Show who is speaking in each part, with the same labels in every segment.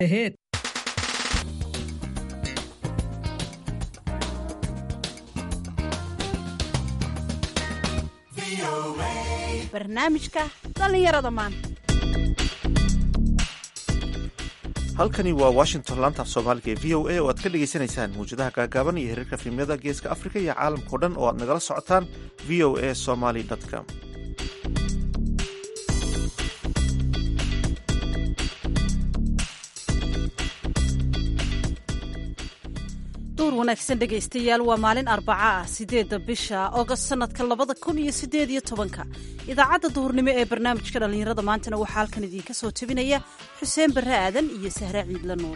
Speaker 1: ahead.
Speaker 2: barnaamijka dhallinyarada maanta
Speaker 3: halkani waa washington laanta af soomaaliga ee v o a oo aad ka dhagaysanaysaan muwjadaha gaagaaban iyo xiriirka fiimyada geeska afrika iyo caalamkao dhan oo aad nagala socotaan v o a somaly com
Speaker 2: duur wanaagsan dhegaystayaal waa maalin arbaca ah sideedda bisha ogost sanadka labada kun iyo sideed iyo tobanka idaacadda duhurnimo ee barnaamijka dhallinyarada maantana waxaa halkan idiinka soo tebinaya xuseen barre aadan iyo sahre ciidla nuur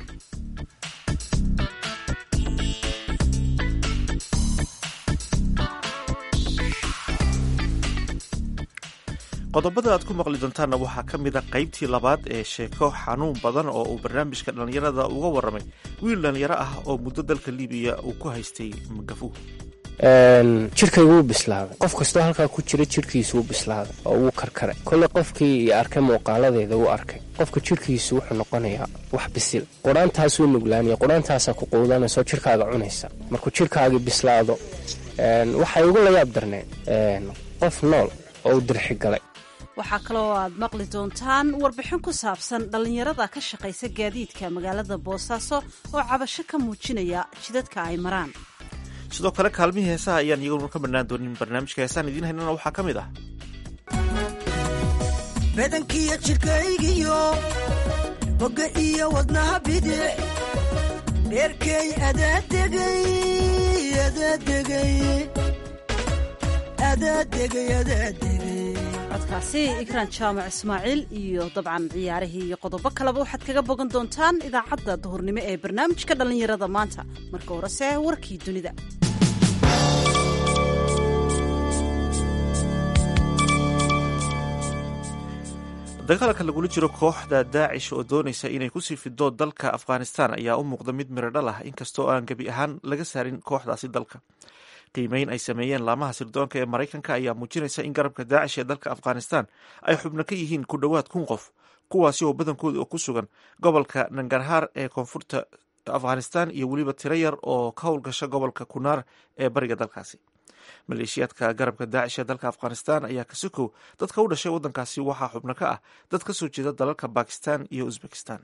Speaker 3: qodobada aad ku maqli doontaanna waxaa ka mid a qaybtii labaad ee sheeko xanuun badan oo uu barnaamijka dhallinyarada uga warramay wiil dhallinyaro ah oo muddo dalka libiya uu ku haystay magafu
Speaker 4: jirkaygu wuu bislaaday qof kastoo halkaa ku jira jirhkiisu wuu bislaaday oo wuu karkaray kolle qofkii arkay muuqaaladeeda wuu arkay qofka jirhkiisu wuxuu noqonayaa wax bisil qudhaantaasuu nuglaanaya qudhaantaasaa ku quudanaysaoo jirkaaga cunaysa markuu jirkaagii bislaado waxay ugu layaab darneen qof nool oo u dirxi galay
Speaker 2: waxaa kaloo aad maqli doontaan warbixin ku saabsan dhallinyarada ka shaqaysa gaadiidka magaalada boosaaso oo cabasho ka muujinaya jidadka ay maraan
Speaker 3: sidoo kale kaalmihii heesaha ayaan iyaguna ka bannaan doonin barnaamijka heesaan idiin haynana waxaa ka mid ah
Speaker 5: badankiyo jidhkaygiyo bogga iyo wadnaha bidix dheerkay adaadegay
Speaker 2: codkaasi ikraan jaamac ismaaciil iyo dabcan ciyaarihii iyo qodobo kaleba waxaad kaga bogan doontaan idaacadda duhurnimo ee barnaamijka dhallinyarada maanta marka horese warkii dunida
Speaker 3: dagaalka lagula jiro kooxda daacish oo doonaysa inay kusii fido dalka afghanistan ayaa u muuqda mid miradhal ah inkastoo aan gebi ahaan laga saarin kooxdaasi dalka qiimeyn ay sameeyeen laamaha sirdoonka ee maraykanka ayaa muujinaysa in garabka daacish ee dalka afghanistan ay xubno ka yihiin ku dhowaad kun qof kuwaasi oo badankooda oo ku sugan gobolka nangarhaar ee koonfurta afghanistan iyo weliba tiro yar oo ka howlgasha gobolka kunaar ee bariga dalkaasi maleeshiyaadka garabka daacish ee dalka afghanistan ayaa ka sokow dadka u dhashay waddankaasi waxaa xubno ka ah dad ka soo jeeda dalalka bakistan iyo uzbekistan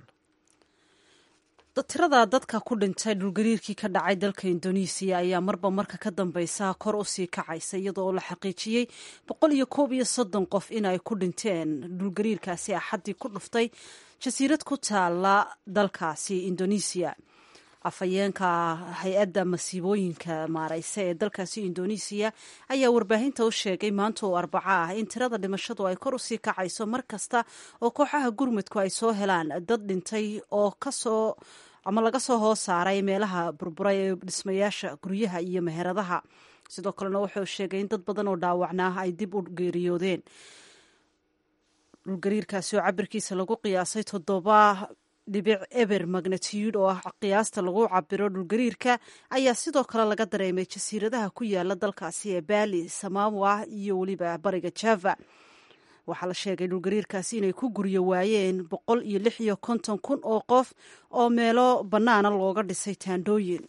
Speaker 2: tirada dadka ku dhintay dhulgariirkii ka dhacay dalka indonesiya ayaa marba marka ka dambeysa kor usii kacaysa iyadoo oo la xaqiijiyey boqol iyo koob iyo soddon qof in ay ku dhinteen dhulgariirkaasi axaddii ku dhuftay jasiirad ku taala dalkaasi indonesiya afhayeenka hay-adda masiibooyinka maareysa ee dalkaasi indonesiya ayaa warbaahinta u sheegay maanta oo arbaco ah in tirada dhimashadu ay kor usii kacayso mar kasta oo kooxaha gurmudku ay soo helaan dad dhintay oo kasoo ama laga soo hoos saaray meelaha burburay ee dhismayaasha guryaha iyo meheradaha sidoo kalena wuxuu sheegay in dad badan oo dhaawacnaa ay dib u geeriyoodeen dhulgariirkaasi oo cabirkiisa lagu qiyaasay toddoba dhibic eber magnitude oo ah qiyaasta lagu cabiro dhulgariirka ayaa sidoo kale laga dareemay jasiiradaha ku yaala dalkaasi ee baali samawa iyo weliba bariga java waxaa la sheegay dhulgariirkaasi inay ku guryo waayeen boqol iyo lix iyo konton kun oo qof oo meelo bannaana looga dhisay taandhooyin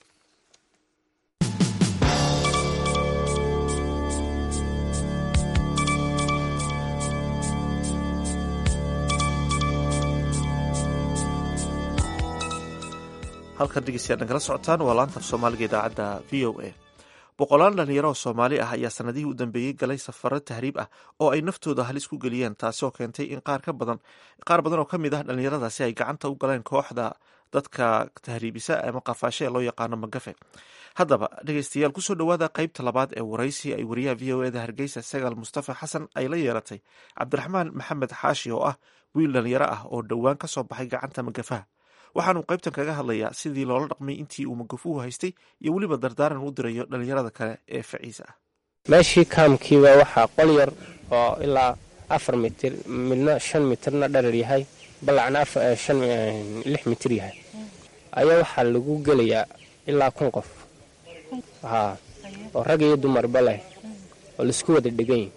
Speaker 3: halkan dhegeystayaad nagala socotaan waa laanta af soomaaliga idaacadda v o a boqolaal dhalinyaro oo soomaali ah ayaa sanadihii u dambeeyey galay safaro tahriib ah oo ay naftooda halis ku geliyeen taasi oo keentay in qaar ka badan qaar badan oo ka mid ah dhalinyaradaasi ay gacanta u galeen kooxda dadka tahriibisa ama qafaashe ee loo yaqaano magafe haddaba dhegeystayaal kusoo dhowaada qeybta labaad ee waraysi ay wariyaha v o eda hargeysa sagaal mustafa xasan ay la yeelatay cabdiraxmaan maxamed xaashi oo ah wiil dhalinyaro ah oo dhowaan ka soo baxay gacanta magafaha waxaanu qaybtan kaga hadlayaa sidii loola dhaqmay intii uu magafuhu haystay iyo weliba dardaaran u dirayo dhalinyarada kale ee faciisa ah
Speaker 4: meeshii kaamkiiba waxaa qol yar oo ilaa afar mitir midna shan mitirna dharar yahay ballacna lix mitir yahay ayaa waxaa lagu gelayaa ilaa kun qof haa oo rag iyo dumarba leh oo laisku wada dhegan yihin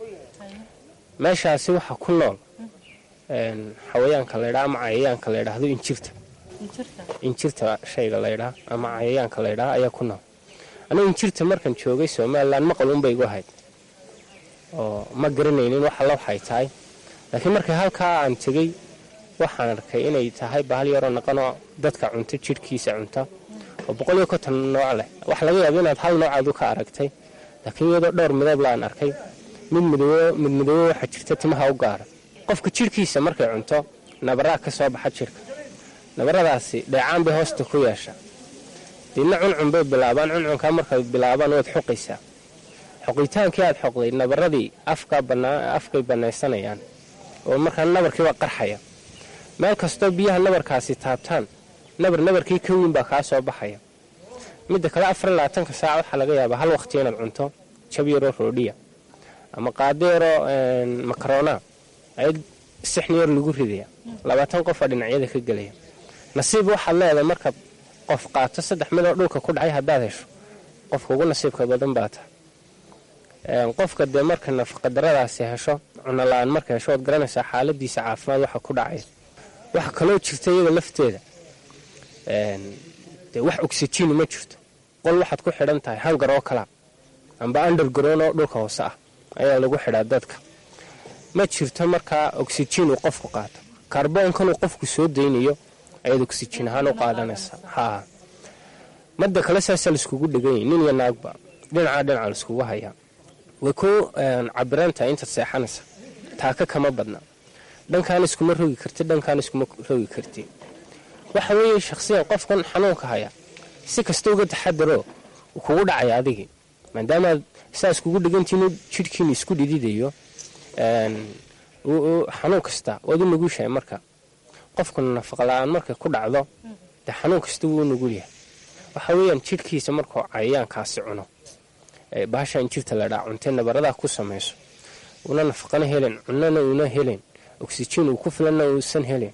Speaker 4: meeshaasi waxaa ku nool xawayaanka laydhaa ama cayayaanka la ydhaahdo injirta injirta shayga laydhaa ama cayayaanka laydhaa ayaa ku nool anigu injirta markan joogay somalilan maqal unbay igu ahayd oo ma garanaynin wax alla waxay tahay laakiin markii halkaa aan tegey waxaan arkay inay tahay bahal yaroo naqanoo dadka cunta jidhkiisa cunta oo boqol iyo konton nooc leh waxa laga yaaba inaad hal noocaadu ka aragtay laakiin iyadoo dhowr midab la aan arkay mid midoobo mid midoobo waxaa jirta timaha u gaara qofka jidhkiisa markay cunto nabaraa ka soo baxa jidhka nabaradaasi dheecaan bay hoosta ku yeesha diidna cuncun bay bilaabaan cuncunkaa markay bilaabaan waad xoqaysaa xoqitaankii aad xoqday nabaradii afkay banaysanayaan oo markaa nabarkiiba qarxaya meel kastoo biyaha nabarkaasi taabtaan nabar nabarkii ka weyn baa kaa soo baxaya midda kale afar iyo labaatanka saac waxaa laga yaabaa hal waqti inaad cunto jab yaroo roodhiya ama qaado yaroo makaroona ayad sixni yar lagu ridaya labaatan qofaa dhinacyada ka gelaya nasiib waxaad leedahay marka qof qaato saddex midoo dhulka ku dhacay haddaad hesho qofka ugu nasiibka badan baa tahay qofka dee marka nafaqadaradaasi hesho cunola-aan marka hesho waad garanaysaa xaaladiisa caafimaad waxa ku dhacaya waxa kaloo jirta iyada lafteeda dee wax oxijini ma jirto qol waxaad ku xidhan tahay hangar oo kalaa amba underground oo dhulka hoose ah ayaa lagu xidhaa dadka ma jirto markaa oxijin uu qofku qaato kaarboonkan uu qofku soo daynayo ayaad oxijin ahaan u qaadanaysaa haa madda kale saasaa laiskugu dheganyay nin iyo naagba dhinacaa dhinaca laiskugu hayaa way ku cabirantahay intaad seexanaysa taaka kama badna dhankaan iskuma rogi karti dhankaan iskuma rogi karti waxa weeye shakhsiyan qofkan xanuunka haya si kasta uga taxadaroo kugu dhacaya adigii maadaamaad saas kugu dhegantiinu jidhkiina isku dhididayo xanuun kasta waad u nugushahay marka qofkuna nafaqala-aan markay ku dhacdo dee xanuun kasta wuu u nugul yahay waxa weeyaan jidhkiisa markuu cayayaankaasi cuno bahasha injirta ladhaa cuntee nabaradaa ku samayso una nafaqana helen cunana uuna helen oxijin uu ku filanna uusan helen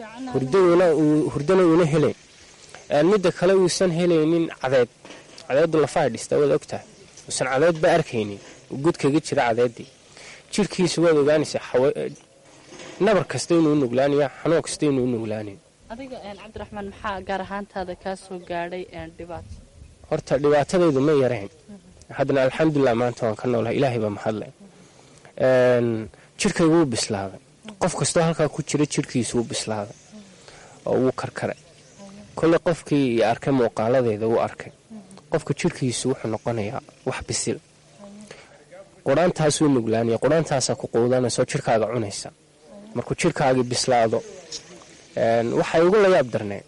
Speaker 4: hurdana uuna helen midda kale uusan helaynin cadeed cadeedu lafaha dhista waad ogtahay uusan cadeedba arkaynin gud kaga jira cadeedii jirhkiisa waad ogaanaysaa nabar kasta inuu nuglaanaya xanuun kasta inuu nuglaanayo
Speaker 1: adiga cabdiraxmaan maxaa gaar ahaantaada kaa soo gaadhay dhibaato
Speaker 4: horta dhibaatadaydu ma yarayn haddana alxamdulilah maanta waan ka noolahay ilaahay baa mahadle jirhkaygu wuu bislaaday qof kastoo halkaa ku jira jirhkiisu wuu bislaaday oo wuu karkaray kolle qofkii arkay muuqaaladeeda wuu arkay qofka jirhkiisu wuxuu noqonayaa wax bisil quraantaasuu nuglaanaya quraantaasaa ku quudanaysaoo jirhkaaga cunaysa markuu jirhkaagii bislaado waxay ugu la yaab darneen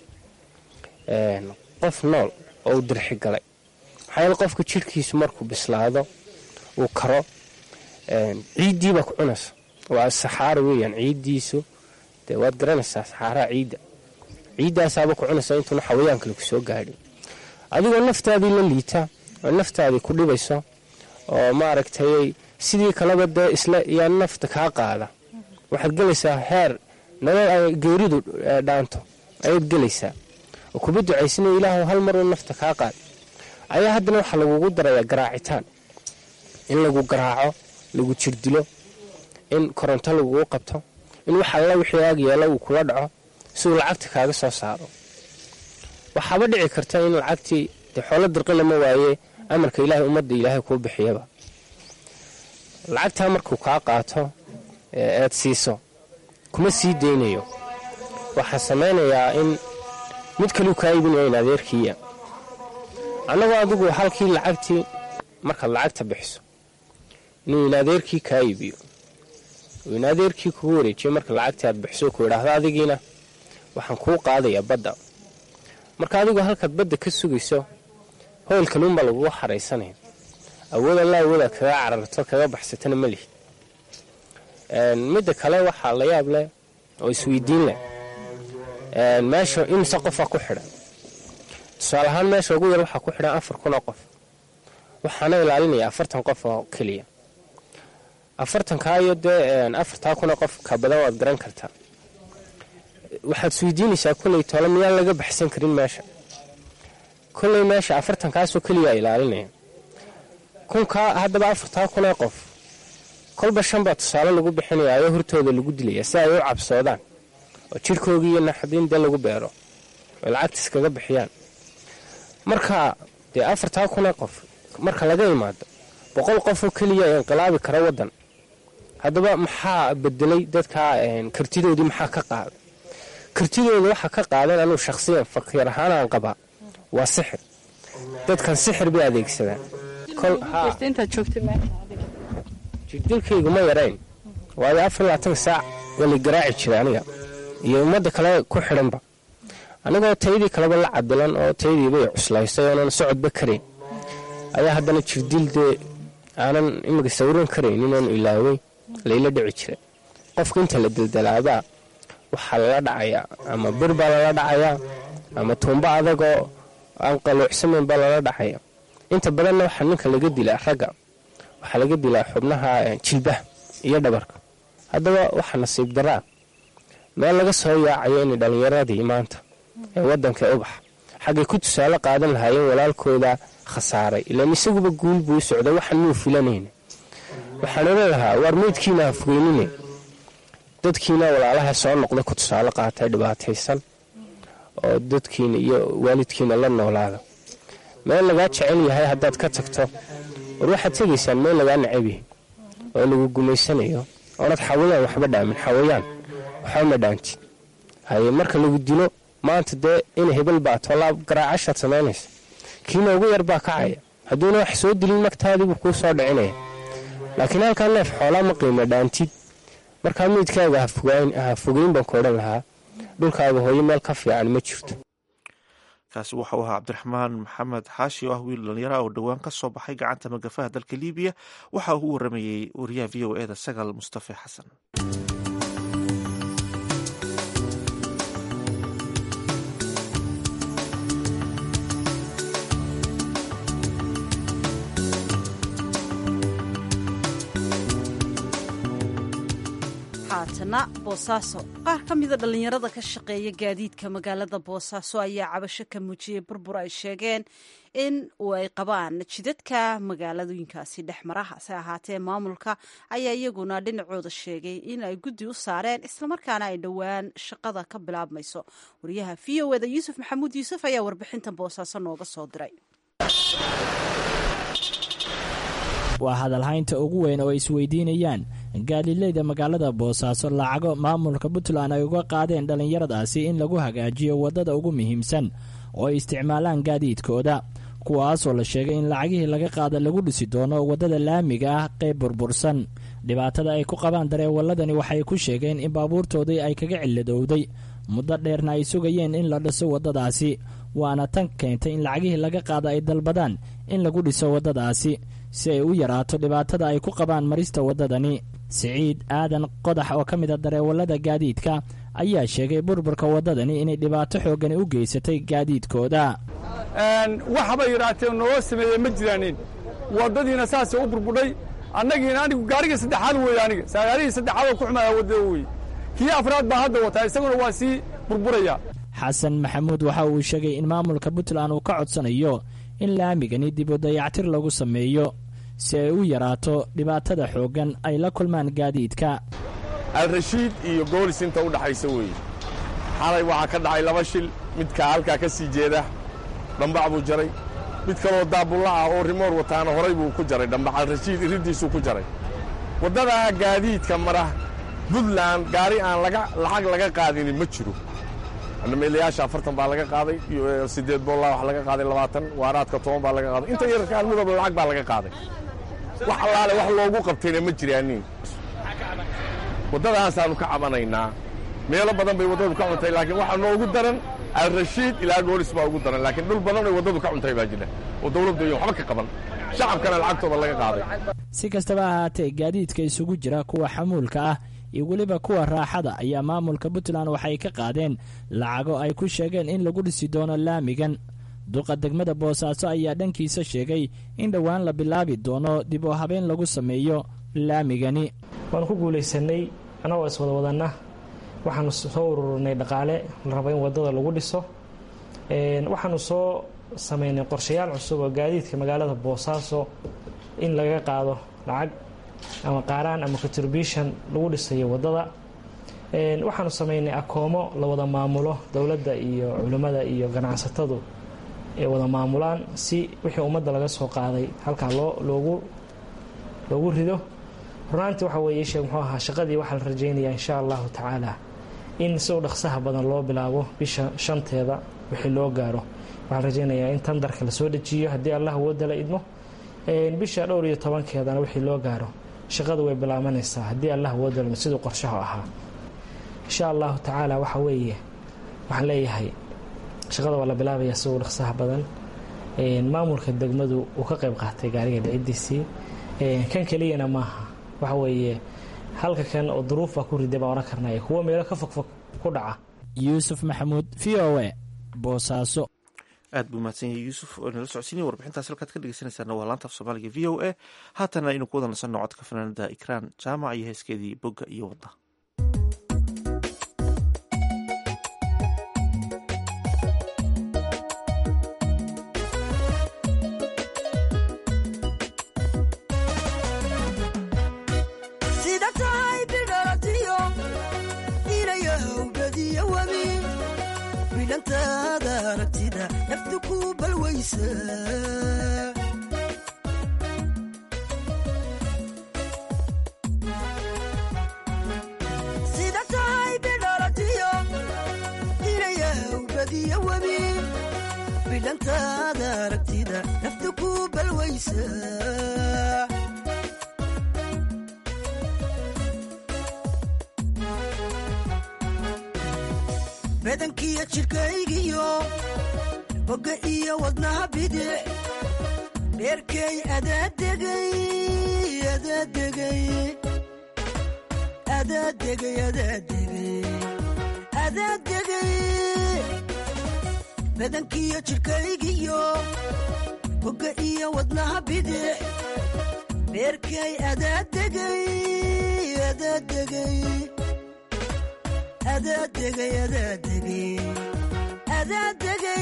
Speaker 4: qof nool oo uu dirxi galay maxaa yeele qofka jirhkiisu markuu bislaado uu karo ciiddiibaa ku cunaysa waa saxaara weeyaan ciiddiisu dee waad garanaysaa saxaaraha ciidda ciiddaasaaba ku cunaysa intuuna xawayaan kale ku soo gaadhin adigoo naftaadii la liita oo naftaadii ku dhibayso oo maaragtay sidii kaleba dee isla yaa nafta kaa qaada waxaad gelaysaa heer nabad ay geeridu dhaanto ayaad gelaysaa oo kuba ducaysanayo ilaahu hal maruu nafta kaa qaad ayaa haddana waxaa lagugu darayaa garaacitaan in lagu garaaco lagu jirdilo in koronto lagugu qabto in wax alla wixii aag yeelo uu kula dhaco si uu lacagta kaaga soo saaro waxaaba dhici karta in lacagtii dee xoolo dirqina ma waaye amarka ilaahay ummadda ilaahay kuu bixiyaba lacagtaa markuu kaa qaato eed siiso kuma sii daynayo waxaa samaynayaa in mid kaleu kaa iibinaya in adeerkiiya annagoo adigu halkii lacagtii markaad lacagta bixiso inuu in adeerkii kaa iibiyo uu in adeerkii kugu wareejiyo marka lacagtii aad bixiso ku idhaahdo adigiina waxaan kuu qaadayaa badda marka adigu halkaad badda ka sugayso hoyl kaluunbaa lagugu xaraysanaya awood alla awoodaad kaga cararto kaga baxsatana ma lihid midda kale waxaa la yaab leh oo isweydiin leh meesha imise qofaa ku xidhan tusaale ahaan meesha ugu yar waxaa ku xidhan afar kun oo qof waxaana ilaalinaya afartan qof oo keliya afartankaa iyo dee afartaa kun oo qof ka badan waad garan kartaa waxaad isweydiinaysaa kolley tole miyaan laga baxsan karin meesha kolley meesha afartankaasoo keliyaa ilaalinaya kunkaa haddaba afartaa kunee qof kolba shan baa tusaale lagu bixinayaa oo hortooda lagu dilaya si ay u cabsoodaan oo jidhkoogii iyo naxdin dee lagu beero ay lacagta iskaga bixiyaan marka dee afartaa kunee qof marka laga imaado boqol qofoo keliya inqilaabi kara waddan haddaba maxaa bedelay dadkaa kartidoodii maxaa ka qaaday kartidooda waxaa ka qaadan anuu shakhsiyan fakiir ahaan aan qabaa waa sixir dadkan sixir bay adeegsadaan jirdilkaygu ma yarayn waayo afar labaatan saac waa la garaaci jiray aniga iyo ummadda kale ku xidhanba anigoo taydii kaleba la cadilan oo taydiibay cuslaysay oonan socodba karayn ayaa haddana jirdil dee aanan imika sawiran karaynin oon ilaaway layla dhici jiray qofka inta la daldalaabaa waxaa lala dhacayaa ama bir baa lala dhacayaa ama tuumbo adagoo aan qaluucsamayn baa lala dhacaya inta badanna waxaa ninka laga dilaa ragga waxaa laga dilaa xubnaha jilbaha iyo dhabarka haddaba waxaa nasiib daraa meel laga soo yaacayo inay dhallinyaradii maanta ee waddanka ubax xaggay ku tusaale qaadan lahaayeen walaalkooda khasaaray ilaan isaguba guul buu u socday waxaan muu filanayna waxaan oran lahaa waar meydkiina ha fogeynine dadkiina walaalaha soo noqda ku tusaale qaatay dhibaataysan oo dadkiina iyo waalidkiina la noolaada meel lagaa jecel yahay haddaad ka tagto war waxaad tegaysaan meel lagaa necab yahay oo lagu gumaysanayo oonad xawayaan waxba dhaamin xawayaan waxba ma dhaantid haye marka lagu dilo maanta dee ina hebel baato laab garaacashaad samaynaysa kiina ugu yar baa kacaya hadduuna wax soo dilin magtaadiibuu kuu soo dhicinaya laakiin halkaa neef xoolaa ma qiimo dhaantid markaa meydkaaga ha fogeyn baan ku odhan lahaa dhulkaaga hooyo meel ka fiican ma jirto
Speaker 3: kaasi waxau ahaa cabdiraxmaan maxamed xaashi oo ah wiil dhalinyara oo dhowaan ka soo baxay gacanta magafaha dalka libiya waxa uu u waramayey wariyaha v o eda sagal mustafe xasan
Speaker 2: haatana boosaaso qaar ka mida dhallinyarada ka shaqeeya gaadiidka magaalada boosaaso ayaa cabasho ka muujiyey burbur ay sheegeen in uu ay qabaan jidadka magaaladooyinkaasi dhex mara hase ahaatee maamulka ayaa iyaguna dhinacooda sheegay in ay guddi u saareen islamarkaana ay dhowaan shaqada ka bilaabmayso wariyaha v o eda yuusuf maxamuud yuusuf ayaa warbixintan boosaaso nooga soo diray
Speaker 6: waa hadalhaynta ugu weyn oo ay isweydiinayaan gaadiidleyda magaalada boosaaso lacago maamulka puntland ay uga qaadeen dhallinyaradaasi in lagu hagaajiyo waddada ugu muhiimsan oo ay isticmaalaan gaadiidkooda kuwaasoo la sheegay in lacagihii laga qaada lagu dhisi doono waddada laamiga ah qayb burbursan dhibaatada ay ku qabaan dareewaladani waxay ku sheegeen in baabuurtoodii ay kaga cilladowday muddo dheerna ay sugayeen in la dhiso waddadaasi waana tan keentay in lacagihii laga qaada ay dalbadaan in lagu dhiso waddadaasi si ay u yaraato dhibaatada ay ku qabaan marista waddadani siciid aadan qodax oo ka mid a dareewallada gaadiidka ayaa sheegay burburka waddadani inay dhibaato xooggani u geysatay gaadiidkooda
Speaker 7: waxaba yidhaahtee noo sameeye ma jiraanin waddadiina saasay u burbudhay annagiina anigu gaarigii saddexaad weeye aniga saagaalihii saddexaadoo ku xumaya waddada weye kii afraad baa hadda wataa isaguna waa sii burburaya
Speaker 6: xasan maxamuud waxa uu sheegay in maamulka puntland uu ka codsanayo in laamigani dib u dayactir lagu sameeyo si ay u yaraato dhibaatada xooggan ay la kulmaan gaadiidka
Speaker 8: alrashiid iyo goolis inta u dhaxaysa weeye xalay waxaa ka dhacay laba shil midka halkaa ka sii jeeda dhambac buu jaray mid kaloo daabulla ah oo rimoor wataana horay buu ku jaray dhambac alrashiid iriddiisuu ku jaray waddadaa gaadiidka mara buntland gaari aan lacag laga qaadinin ma jiro meelayaasha afartan baa laga qaaday siddeed boolaa wax laga qaaday labaatan waaraadka toban baa laga qaaday inta yararka almidooba lacag baa laga qaaday wax allaale wax loogu qabtayna ma jiraanin waddadaasaannu ka cabanaynaa meelo badan bay waddadu ka cuntay laakiin waxaa noogu daran alrashiid ilaa goolis baa ugu daran laakiin dhul badan oy waddadu ka cuntay baa jira oo dawladdu iyo waxba ka qaban shacabkana lacagtooda laga qaaday
Speaker 6: si kastaba ahaatee gaadiidka isugu jira kuwa xamuulka ah iyo weliba kuwa raaxada ayaa maamulka puntland waxay ka qaadeen lacago ay ku sheegeen in lagu dhisi doono laamigan duqa degmada boosaaso ayaa dhankiisa sheegay in dhowaan la bilaabi doono dib oo habeen lagu sameeyo laamigani
Speaker 9: waanu ku guulaysanay annagoo iswada wadanna waxaanu soo ururinay dhaqaale la rabo in waddada lagu dhiso waxaanu soo sameynay qorshayaal cusub oo gaadiidka magaalada boosaaso in laga qaado lacag ama qaaraan ama contribution lagu dhisayo waddada waxaanu samaynay akoomo la wada maamulo dowladda iyo culimmada iyo ganacsatadu ay wada maamulaan si wixii ummadda laga soo qaaday halkaa loo loogu loogu rido runaantii waxa weeye sheeg muxuu ahaa shaqadii waxaa la rajaynayaa insha allahu tacaala in si u dhaqsaha badan loo bilaabo bisha shanteeda wixii loo gaaro waxaan rajaynayaa in tandarka lasoo dejiyo haddii allah woodala idmo bisha dhowr iyo tobankeedana wixii loo gaaro shaqadu way bilaabanaysaa haddii allah woodala siduu qorshahu ahaa insha allahu tacaala waxa weeye waxaan leeyahay shaqada waa la bilaabayaa si u dhaqsaha badan maamulka degmadu uu ka qayb qaatay gaariga dhicidiisii kan keliyana maaha waxa weeye halka kan oo duruufbaa ku riday baan ohan karnay kuwo meelo ka fogfog ku dhaca
Speaker 6: yuusuf maxamuud v o e boosaaso
Speaker 3: aad buu mahadsan yahay yuusuf oo nala socodsiinaya warbixintaas halkaad ka dhegeysanaysaana waa laanta af soomaaliga v o a haatana aynu ku wada nasanno codka fanaanada ikraan jaamac iyo heeskeedii bogga iyo wadda
Speaker 5: sida tahay bidhalatiyo inayahawbadiyo webi bidhantaada aragtida nafta ku balwaysa badankiyo jidhkaygiyo bogga iyo wadnaha bidic dheerkay adaadegay adaadegay adaadegay adaadegay adaadegay badankiyo jidhkaygiyo bogga iyo wadnaha bidic dheerkay adaadegay adaadegay adaadegay adaadegay adaadegay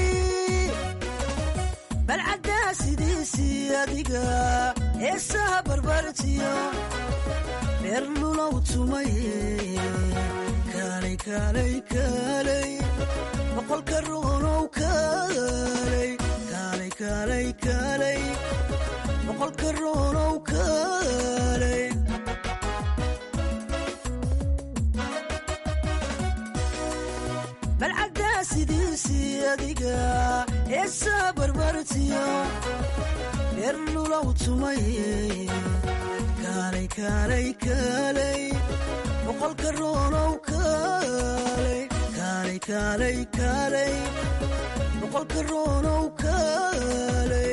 Speaker 5: balcaddaa sidiisii adiga heesaha barbartiyo dheer lulow tumaye kaalay kaalay kaalay boqolka ruunow kaalay kaalay kaalay kaalay boqolka ruunow kaalay balcaddaa sidiisii adiga heesaha barbartiyo dheer lulow tumaye kaalay kaalay kaalay boqolka ruunow kaalay kaalay kaalay kaalay boqolka ruunow kaalay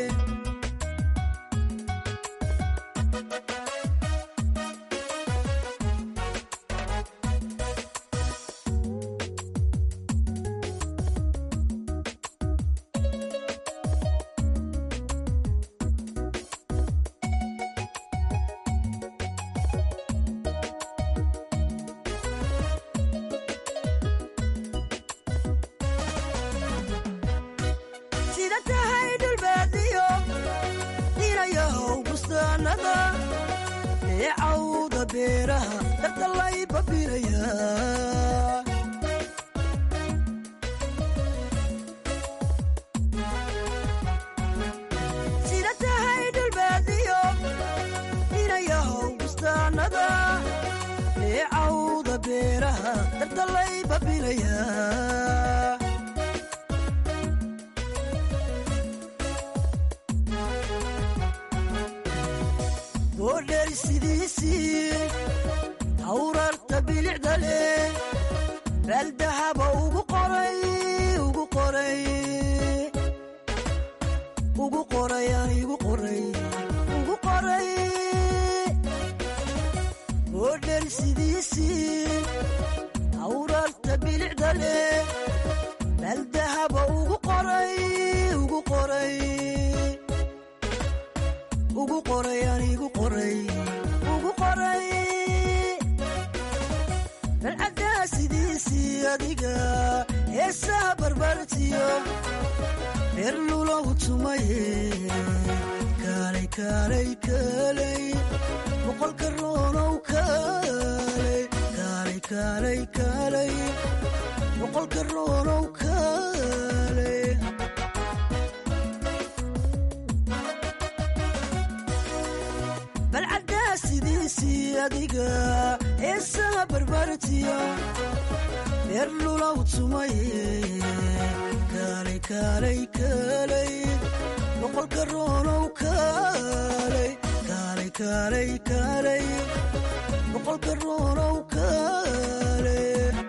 Speaker 5: sida tahay dhulbaadiyo inayahow bustaanada eecawda beeraha dartalay babinaya sida tahay dhulbaadiyo inayahow bustaanada eecawda beeraha dartalay babinaya boodheer sidiisii hawrarta bilicda leh baaldahaba ugu qoray ugu qoray ugu qoray aan igu qoray ugu qoray boodheer sidiisii hawrarta bilicda leh baaldahaba ugu qoray ugu qoray ugu qoray aan igu qoray ugu qoray balcaddaa sidiisii adiga heesaha barbartiyo dheer lulow tumaye kaalay kaalay kaalay boqolka ruunow kaalay kaalay kaalay kaalay boqolka roonow kaalay balcaddaa sidiisii adiga heesaha barbartiya beer lulaw tumay kaalay kaalay kaalay boqolka roonow kaalay kaalay kaalay kaalay boqolka roonow kaalay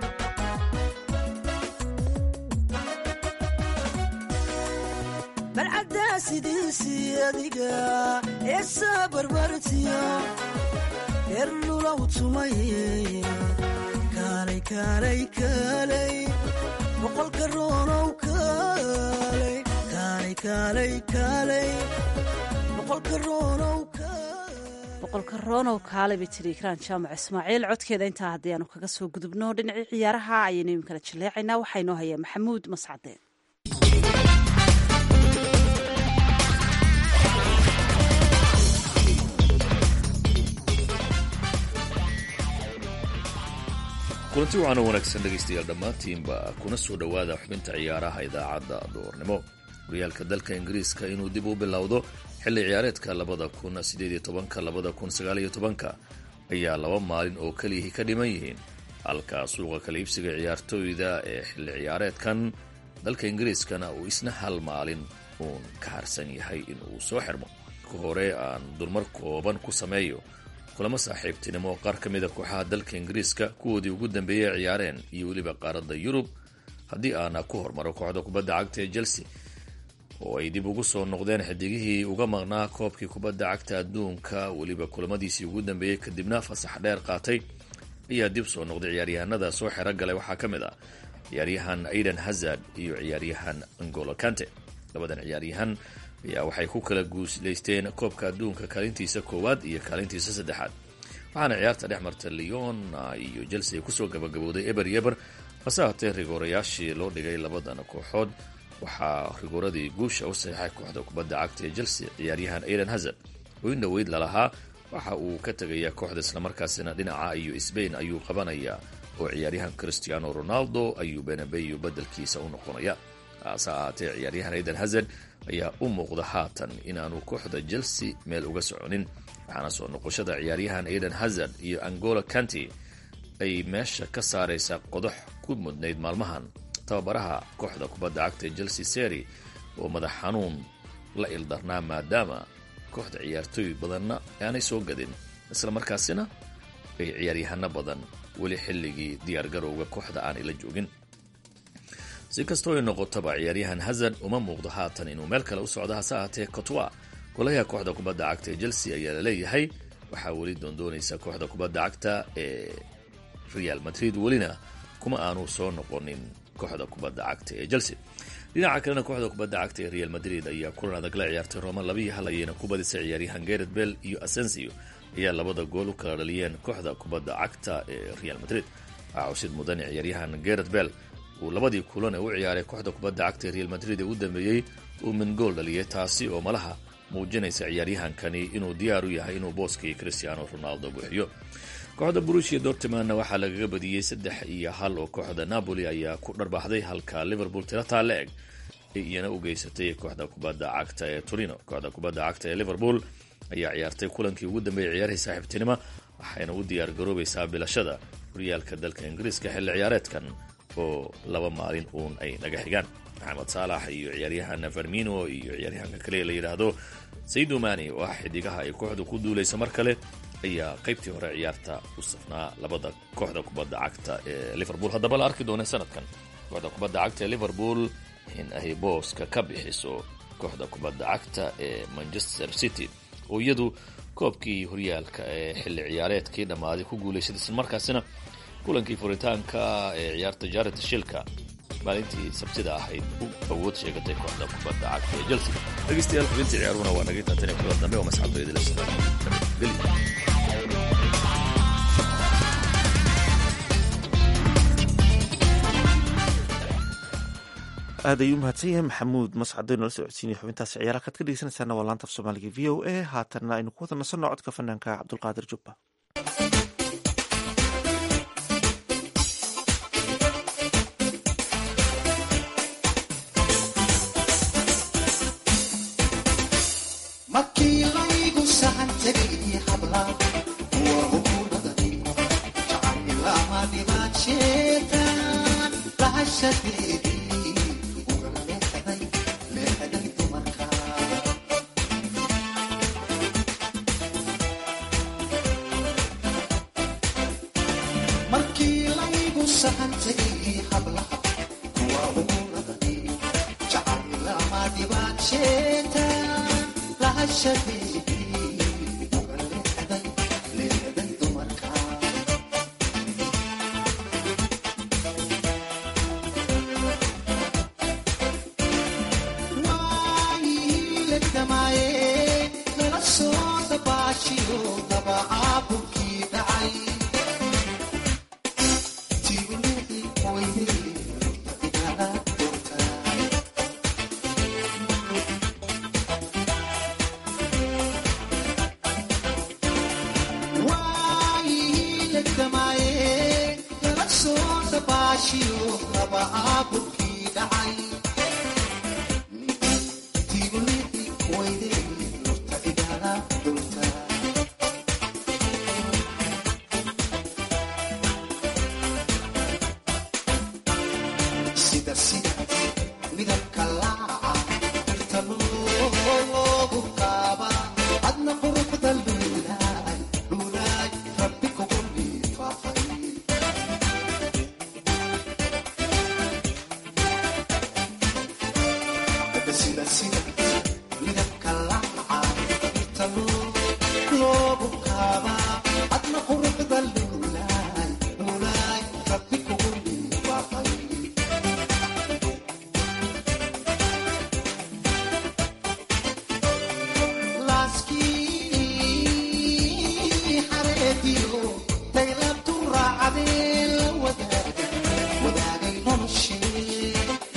Speaker 5: balcaddaa sidiisii adiga heesaa barbartiya beer lulaw tumay kaalay kaalay kaalay boqolka roonow kaalay kaalay kaalay kaalay boqolka roonow
Speaker 2: boqolka roonow kaale bay tiri ikraan jaamac ismaaciil codkeeda intaa haddii aanu kaga soo gudubno dhinacii ciyaaraha ayaynu iminkala jaleecaynaa waxaa inoo haya maxamuud mascadeen
Speaker 10: kulanti waxaana wanaagsan dhegaystayaal dhammaantiinba kuna soo dhowaada xubinta ciyaaraha idaacadda duurnimo horyaalka dalka ingiriiska inuu dib u bilowdo xilli ciyaareedka labada kun sideediyo tobanka labada kun sagaaliyo tobanka ayaa laba maalin oo keliyihii ka dhiman yihiin halka suuqa kala iibsiga ciyaartooyda ee xilli ciyaareedkan dalka ingiriiskana uu isna hal maalin uun ka harsan yahay inuu soo xirmo ka hore aan dulmar kooban ku sameeyo kulamo saaxiibtinimo oo qaar ka mida kooxaha dalka ingiriiska kuwoodii ugu dambeeyey ciyaareen iyo weliba qaaradda yurub haddii aana ku hormaro kooxda kubadda cagta ee chelsea oo ay dib ugu soo noqdeen xidigihii uga maqnaa koobkii kubadda cagta adduunka weliba kulamadiisii ugu dambeeyey kadibna fasax dheer qaatay ayaa dib soo noqday ciyaaryahanada soo xero galay waxaa ka mid ah ciyaaryahan aidan hazard iyo ciyaaryahan angolo kante labadan ciyaaryahan ayaa waxay ku kala guulaysteen koobka adduunka kaalintiisa koowaad iyo kaalintiisa saddexaad waxaana ciyaarta dhex marta leon iyo chelsea kusoo gabagabowday eber iyo eber hase haatee rigoorayaashii loo dhigay labadan kooxood waxaa rigooradii guusha u saxiixay kooxda kubadda cagta ee chelsea ciyaaryahan aidan hazard oo in dhoweyd lalahaa waxa uu ka tegayaa kooxda islamarkaasina dhinaca iyo sbain ayuu qabanayaa oo ciyaaryahan christiano ronaldo ayuu benabeyo bedelkiisa u noqonaya hase ahaatee ciyaaryahan aidan hazard ayaa u muuqda haatan inaanu kooxda chelsea meel uga soconin waxaana soo noqoshada ciyaaryahan aidan hazard iyo angola kanti ay meesha ka saaraysaa qodox ku mudnayd maalmahan tababaraha kooxda kubadda cagta ee chelsea seri oo madax xanuun la ildarnaa maadaama kooxda ciyaartooy badanna aanay soo gadin isla markaasina ay ciyaaryahano badan weli xilligii diyaargarowga kooxda aanay la joogin si kastoo ay noqotaba ciyaaryahan hazard uma muuqdo haatan inuu meel kale u socdo hase ahaatee cotwa golayaha kooxda kubadda cagta ee chelsea ayaa la leeyahay waxaa weli doondoonaysa kooxda kubadda cagta ee real madrid welina kuma aanu soo noqonin kooxda kubadda cagta ee chelsea dhinaca kalena kooxda kubadda cagta ee real madrid ayaa kulan adag la ciyaartay roma labiiyo hal ayayna ku badisay ciyaaryahan geret bell iyo asensio ayaa labada gool u kala dhaliyeen kooxda kubadda cagta ee real madrid waxaa cusid mudan ciyaaryahan geret bell uu labadii kulan ee u ciyaaray kooxda kubadda cagta ee real madrid ee u dambeeyey uu min gool dhaliyay taasi oo malaha muujinaysa ciyaaryahankani inuu diyaar u yahay inuu booskii cristiano ronaldo buuxiyo kooxda brushia dortimanna waxaa lagaga badiyey saddex iyo hal oo kooxda napoli ayaa ku dharbaaxday halka liverpool tirataa la eg ay iyana u geysatay kooxda kubadda cagta ee torino kooxda kubadda cagta ee liverpool ayaa ciyaartay kulankii ugu dambeeyay ciyaarihii saaxiibtinimo waxayna u diyaar garoobaysaa bilashada horyaalka dalka ingiriiska xilli ciyaareedkan oo laba maalin uun ay naga xigaan maxamed saalax iyo ciyaaryahan farmino iyo ciyaaryahanka kale la yidhaahdo saydu mani oo ah xidigaha ay kooxdu ku duulaysa mar kale ayaa qaybtii hore ciyaarta u safnaa labada kooxda kubadda cagta ee liverpool haddaba la arki doona sanadkan kooxda kubadda cagta ee liverpool in ay booska ka bixiso kooxda kubadda cagta ee manchester city oo iyadu koobkii horyaalka ee xilli ciyaareedkii dhammaaday ku guulaysay islamarkaasina kulankii furitaanka ee ciyaarta jared shilka maalintii sabtida ahayd u awood sheegatay kooxda kubadda cagta ee chelsea dhegeystayaal xubintii ciyaaruna waa naga taatane kulan dambe oo masxabdoydila nabadgelyo
Speaker 3: aad ayuu umahadsan yahay maxamuud mascadoo nala socodsiinaya xubintaasi ciyaaraha kaad ka dhegeysanaysaana waa laanta af soomaaliga v o a haatanna aynu ku wada nasanno codka fanaanka cabdulqaadir jubba
Speaker 5: markii laygu sahan tegay habla waa hukuumadani jacaylama dhibaad sheetaan lahashadeedii uga leexday leexday dumarka markii laygu sahan tegay hablaha kuwa hukuumadani jacaylama dhibaad sheetaan lahashadeedii uga leexday leexday dumarka waayilagdamaaye nala soo dabaashiyo dabacaabulkii dhacay tiulii weyne igala doortaa waayilagdamaaye nala soo dabaashiyo dabacaabulkii dhacay sida sida midabka laaca dhirta loogu qaaba adna quruxda luulaay luulaay rabbi kugu liifaafay sida sida midabka laaca dhirta loogu qaaba adna quruxda luulaay luulaay rabbi kugu liifaafay laaskii xareediyo daylabtu raacadee la wadaaga wadaagay noloshee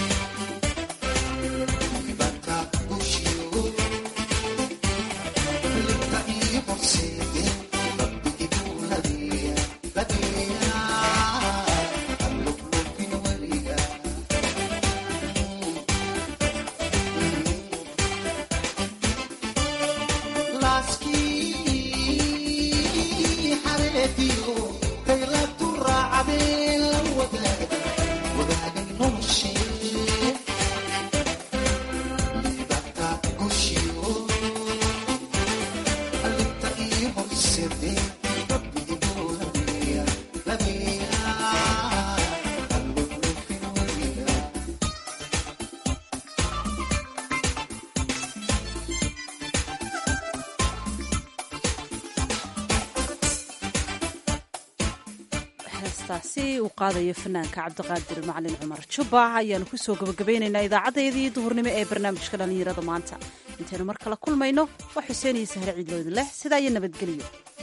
Speaker 5: ibanta gushiyo libta iyo horseede rabbi iduu ladeeya ladeeya allublubin weliga laaskii xareediyo daylabtu raacadee la wadaaga wadaagay noloshee libata gushiyo alibta iyo horseede rabbi iduu ladeeya ladeeya allublubin weliga
Speaker 2: heestaasi uu qaadayo fanaanka cabdiqaadir macalin cumar jubba ayaanu kusoo gabagabaynaynaa idaacadeedii duhurnimo ee barnaamijka dhallinyarada maanta intaynu mar kale kulmayno waa xuseen iyo sahre ciidloodin leh sidaa iyo nabadgelyo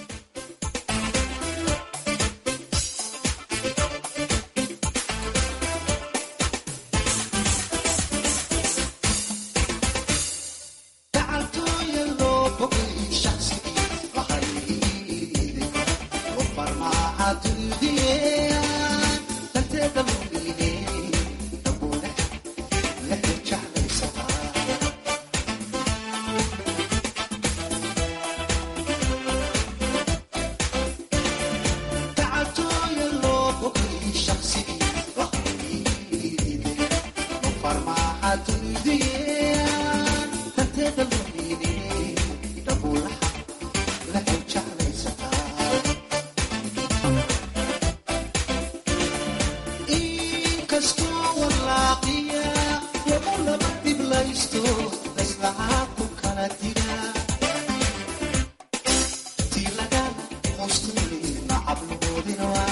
Speaker 5: gacantooya loo bogay shaqsigii lahayde oo farmaaca duldiyean danteeda lumiine dhabuune lehe jeclaysataa gacantooya loo bogay shaqsigii lahayde oo farmaaca duldiyean danteeda lumiine dhabuulaha lehe jeclaysataa inkastoo walaaqiya lagu laba dhiblaysto layslahaa ku kala dira tii laga hostuli nacabloodina waa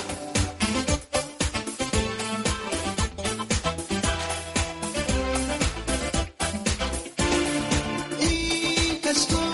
Speaker 5: inkastoo